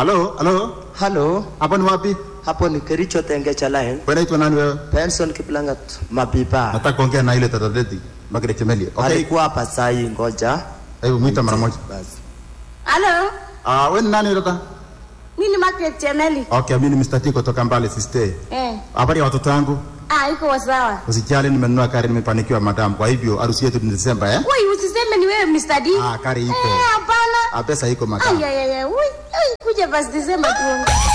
Halo, halo. Halo, Hapo ni wapi? hapo ni Kericho Tengecha Line. Wewe unaitwa nani wewe? Benson Kiplangat Mapipa. Nataka kuongea na ile tatadeti. Magret Chemeli. Okay. Alikuwa hapa saa hii, ngoja. Hebu mwita mara moja. Basi. Halo, Ah, wewe ni nani tata? mimi ni Margaret Chemeli. Okay, mimi ni Mr. T kutoka Mbale sister. Eh, Habari ya watoto wangu? ah, iko sawa. Usijali nimenunua gari nimefanikiwa madam. Kwa hivyo harusi yetu ni Desemba eh? Wewe usiseme ni wewe Mr. D. Ah, kari iko. Eh, hapana. Ah, pesa iko madam. Ay, ay, ay, ay. Ui, ai, kuja basi Desemba tu.